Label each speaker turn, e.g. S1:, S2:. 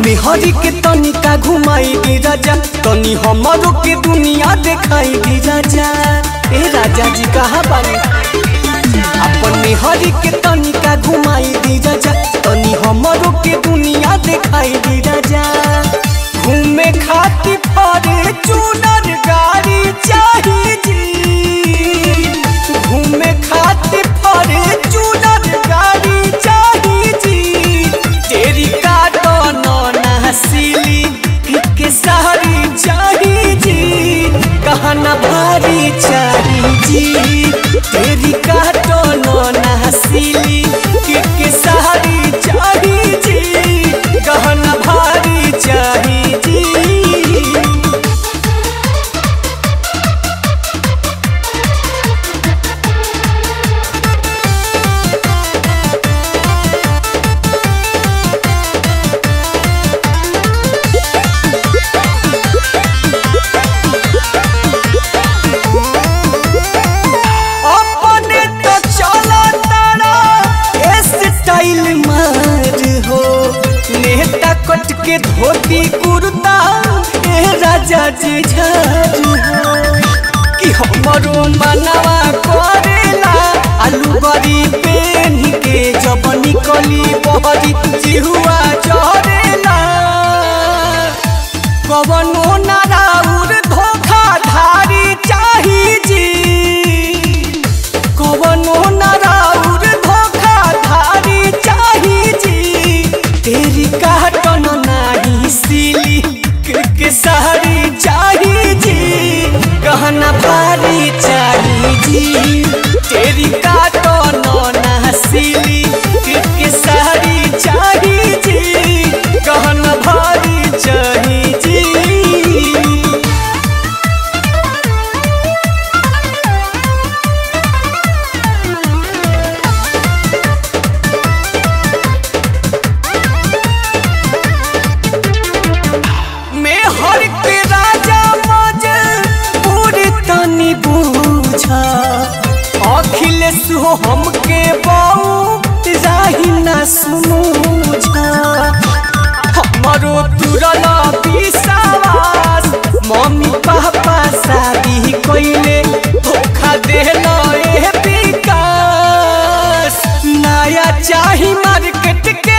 S1: मेहरी के तनिका घुमाई दी राजा तनी हमरो के दुनिया देखाई दी राजा ए राजा जी कहा बानी अपन मेहरी के तनिका घुमाई दी राजा तनी हमरो के दुनिया देखाई दी राजा घूमे खातिर फरे चूनर गाड़ी चाहिए जी घूमे खातिर फरे चूनर गाड़ी चाहिए जी तेरी काटो नौना सिली के सारी चाहिए जी कहना भारी चाहिए जी तेरी काटो नौना सिली के सारी चाहिए जी कहना भारी चाहिए जी अपने तो चला तारा स्टाइल मार हो नेता कट के धोती कुर्ता ए राजा जी झार हो कि हमरो मनवा करेला आलू बड़ी पेन के जब निकली बहरी जिहुआ चढ़ेला कवनो नाराउर धोखा धारी चाही जी कवनो नाराउर धोखा धारी चाही जी तेरी काटन नाही सिली के सारी चाही जी गहना भारी चाही जी तेरी काटन ना सिली के सारी चाही जी गहना भारी चाही जी में हर के राजा मज पूरी तनी बूझा अखिलेश हो हमके बाऊ राही ना सुनूझा हमरो तुरला विश्वास मम्मी पापा शादी कइले धोखा देला ए विकास नया चाही मार्केट के